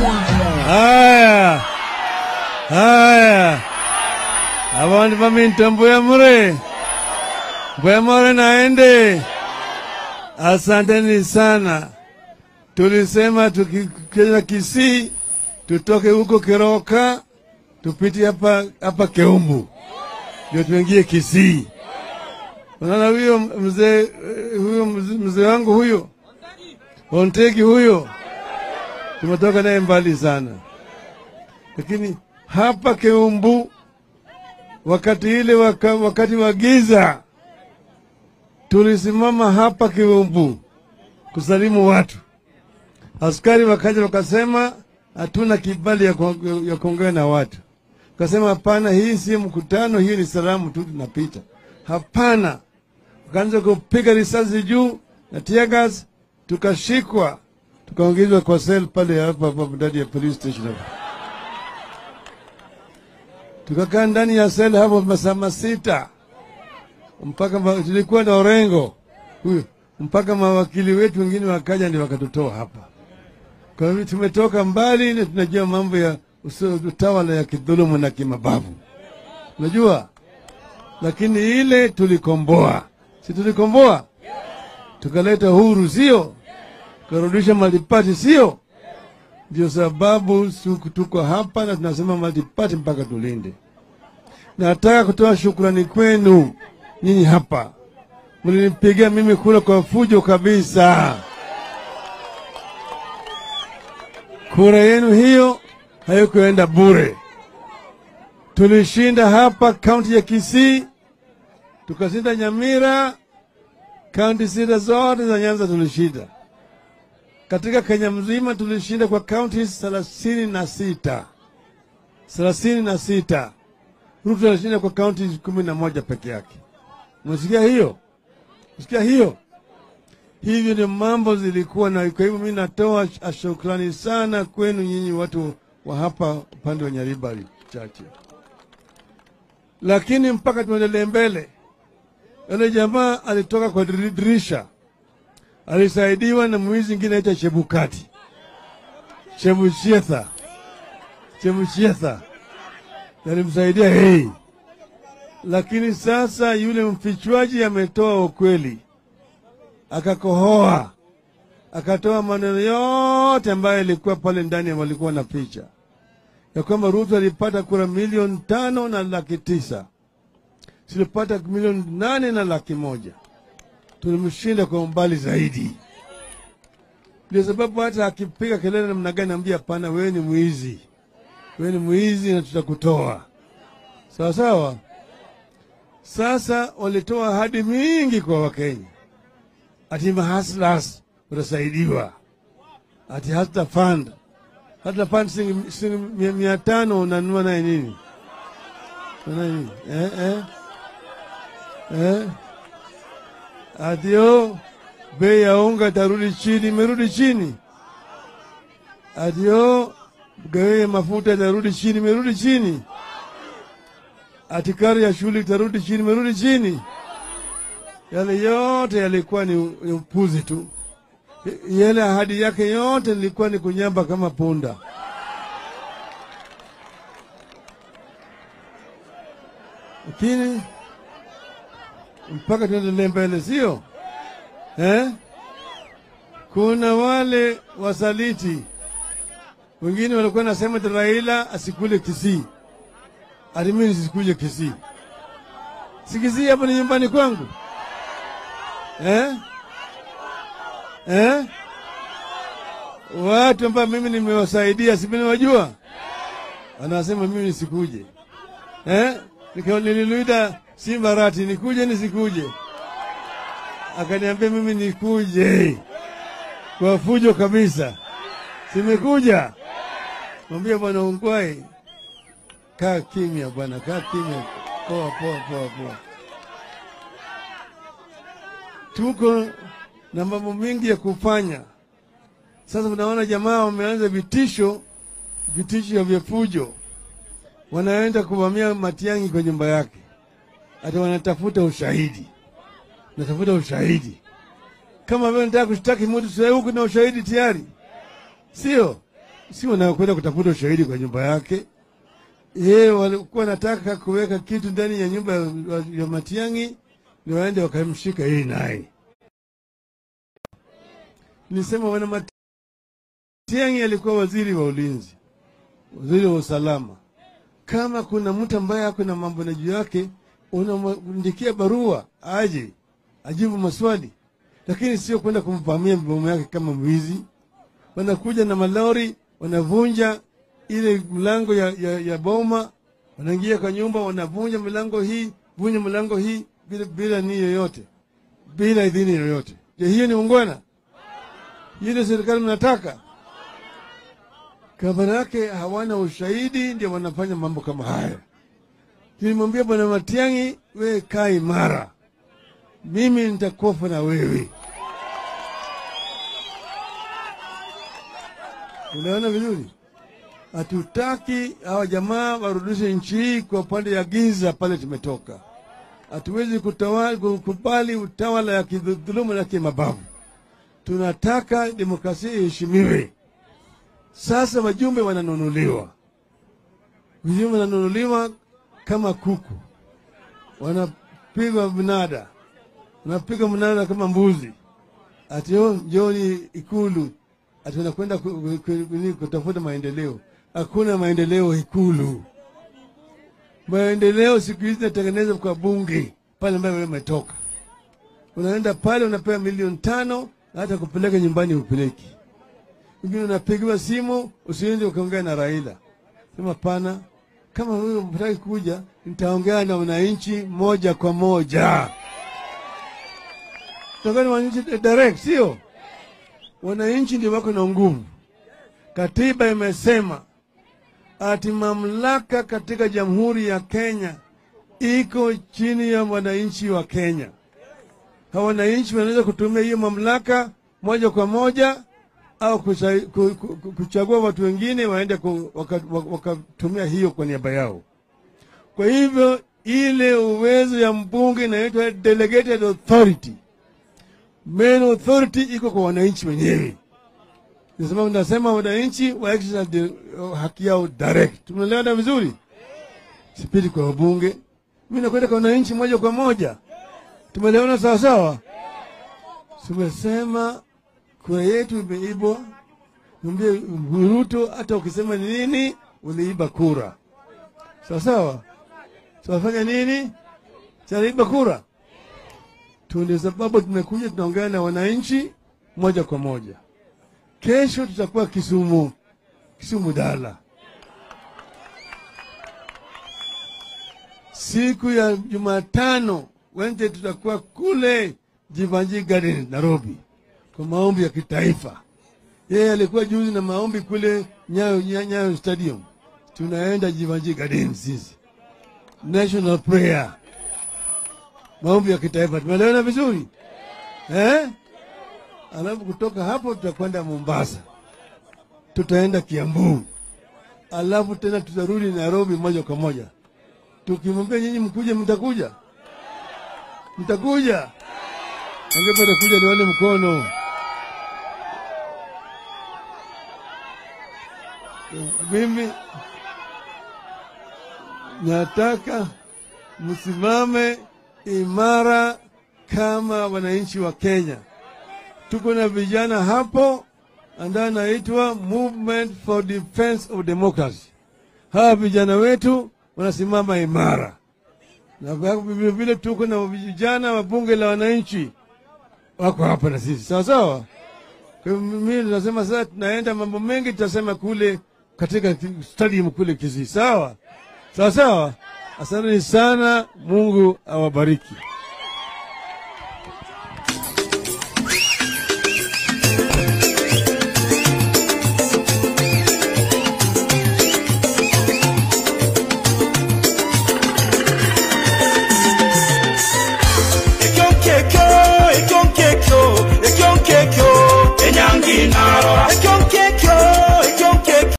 Haya, haya, abantu baminta mbuya mure, mbuya mure naende. Asanteni sana. Tulisema tukikenya Kisii tutoke huko Keroka tupite hapa hapa Keumbu ndio tuingie Kisii. Unaona huyo mzee huyo mzee mzee wangu huyo Ontegi huyo tumetoka naye mbali sana, lakini hapa Keumbu wakati ile waka, wakati wa giza tulisimama hapa Keumbu kusalimu watu. Askari wakaja wakasema hatuna kibali ya kuong- ya kuongea na watu. Kasema hapana, hii si mkutano, hii ni salamu tu, tunapita. Hapana, wakaanza kupiga risasi juu na tear gas, tukashikwa tukaongezwa kwa sel pale hapa hapa ndani ya police station hapa. Tukakaa ndani ya sel hapo masaa masita mpaka ma, tulikuwa na Orengo huyo mpaka mawakili wetu wengine wakaja ndio wakatutoa hapa. Kwa hivyo tumetoka mbali na tunajua mambo ya uso- utawala ya kidhulumu na kimabavu, unajua. Lakini ile tulikomboa, si tulikomboa, tukaleta huru, sio? Tukarudisha malipati, sio? Ndio sababu su- tuko hapa na tunasema malipati mpaka tulinde. Nataka kutoa shukrani kwenu nyinyi hapa, mlinipigia mimi kura kwa fujo kabisa. Kura yenu hiyo haikuenda bure. Tulishinda hapa kaunti ya Kisii, tukashinda Nyamira, kaunti sita zote za Nyanza tulishinda. Katika Kenya mzima tulishinda kwa kaunti thelathini na sita thelathini na sita. Ruto alishinda kwa kaunti kumi na moja peke yake. Unasikia hiyo? Unasikia hiyo? Hivyo ndio mambo zilikuwa, na kwa hivyo mimi natoa sh- shukrani sana kwenu nyinyi watu wa hapa upande wa Nyaribari chache, lakini mpaka tuendelee mbele, yule jamaa alitoka kwa diri- dirisha, alisaidiwa na mwizi mwingine aitwa Chebukati, Chebuchietha, Chebuchietha alimsaidia hei, lakini sasa yule mfichwaji ametoa ukweli akakohoa akatoa maneno yote ambayo ilikuwa pale ndani ya walikuwa na picha ya kwamba Ruto alipata kura milioni tano na laki tisa silipata milioni nane na laki moja tulimshinda kwa umbali zaidi. Ndio sababu hata akipiga kelele namna gani, ambia hapana, wewe ni mwizi, wewe ni mwizi na tutakutoa sawa sawa. Sasa walitoa ahadi mingi kwa Wakenya ati mahaslas utasaidiwa, ati hata fund hata fund shilingi shilingi mia, mia tano unanunua naye nini? Unanunua nini? Eh, eh, eh. Adio bei ya unga tarudi chini, imerudi chini. Adio bei ya mafuta itarudi chini, imerudi chini. Ati karo ya shule itarudi chini, imerudi chini. Yale yote yalikuwa ni, ni upuzi tu. Yale ahadi yake yote ilikuwa ni kunyamba kama punda. Lakini mpaka tuendelee mbele, sio eh? Kuna wale wasaliti wengine walikuwa nasema ati Raila asikule Kisii, ati mimi nisikuje Kisii. Si Kisii hapa ni nyumbani kwangu eh? Eh? Watu ambao mimi nimewasaidia, si mimi wajua, anasema mimi nisikuje eh? Nika- Nililuida Simba Rati, nikuje nisikuje? Akaniambia mimi nikuje kwa fujo kabisa, simekuja. Mwambia bwana Ungwai, kaa kimya bwana, kaa kimya, poa poa poa poa. Tuko na mambo mengi ya kufanya. Sasa unaona jamaa wameanza vitisho, vitisho vya fujo, wanaenda kuvamia Matiang'i kwa nyumba yake, hata wanatafuta ushahidi, natafuta ushahidi. Kama wewe unataka kushtaki mtu sasa, huku na ushahidi tayari, sio? si wanakwenda kutafuta ushahidi kwa nyumba yake. Yeye walikuwa wanataka kuweka kitu ndani ya nyumba ya, ya Matiang'i, ndio waende wakamshika yeye naye. Nilisema wana Matiang'i alikuwa waziri wa ulinzi, waziri wa usalama. Kama kuna mtu ambaye ako na mambo na juu yake, unamwandikia barua aje ajibu maswali, lakini sio kwenda kumvamia bomu yake kama mwizi. Wanakuja na malori, wanavunja ile mlango ya, ya, ya boma, wanaingia kwa nyumba, wanavunja milango hii, vunja milango hii bila, bila ni yoyote, bila idhini yoyote. Je, hiyo ni ungwana? Hiyo ndio serikali mnataka? Kama yake hawana ushahidi, ndio wanafanya mambo kama haya. Nilimwambia Bwana Matiang'i, we kaa imara, mimi nitakufa na wewe. Unaona vizuri? Hatutaki hawa jamaa warudishe nchi hii kwa upande ya giza pale tumetoka. Hatuwezi kutawala- kukubali utawala ya kidhulumu na kimabavu. Tunataka demokrasia iheshimiwe. Sasa wajumbe wananunuliwa, wajumbe wananunuliwa kama kuku, wanapigwa mnada, wanapigwa mnada kama mbuzi, ati "Oh, njooni Ikulu, ati wanakwenda ku- ku- ku- kutafuta maendeleo. Hakuna maendeleo Ikulu. Maendeleo siku hizi natengenezwa kwa bunge pale ambayo wewe umetoka. Unaenda pale unapewa milioni tano, na hata kupeleka nyumbani upeleki. Wengine unapigiwa simu, usiende ukaongea na Raila. Sema pana, kama wewe mtaki kuja, nitaongea na wananchi moja kwa moja. Tutaongea na wananchi direct, sio? Wananchi ndio wako na nguvu. Katiba imesema ati mamlaka katika Jamhuri ya Kenya iko chini ya wananchi wa Kenya. Hawa wananchi wanaweza kutumia hiyo mamlaka moja kwa moja au kusa- ku- ku- ku- kuchagua watu wengine waende ku- waka- waka- wakatumia hiyo kwa niaba yao. Kwa hivyo ile uwezo ya mbunge inaitwa delegated authority. Main authority iko kwa wananchi wenyewe. Ndio sababu nasema wananchi wa exercise the- haki yao direct. Tumeelewana vizuri? Sipiti kwa wabunge, mimi nakwenda kwa wananchi moja kwa moja. Tumeelewana sawa sawa? Tumesema kura yetu imeibwa. Mwambie Ruto, hata ukisema ni nini, uliiba kura. Sawa sawa? Tunafanya nini? Tunaiba kura tu. Ndio sababu tumekuja tunaongea na wananchi moja kwa moja. Kesho tutakuwa Kisumu, Kisumu Dala. Siku ya Jumatano Wednesday tutakuwa kule Jivanji Garden Nairobi kwa maombi ya kitaifa. Yeye alikuwa juzi na maombi kule Nyayo, Nyayo, Nyayo Stadium. Tunaenda Jivanji Garden sisi, national prayer, maombi ya kitaifa. Tumeelewana vizuri eh? Alafu kutoka hapo tutakwenda Mombasa, tutaenda Kiambu, alafu tena tutarudi Nairobi moja kwa moja. Tukimwambia nyinyi mkuje, mtakuja? Mtakuja? Angepata kuja nione mkono. Mimi nataka msimame imara kama wananchi wa Kenya. Tuko na vijana hapo ambayo anaitwa Movement for Defense of Democracy. Hawa vijana wetu wanasimama imara, na vile vile tuko na vijana wa bunge la wananchi wako hapa na sisi, sawa sawa. Kwa hivyo mimi tunasema sasa, tunaenda mambo mengi tutasema kule katika stadium kule Kisii, sawa sawa sawa. Asanteni sana, Mungu awabariki.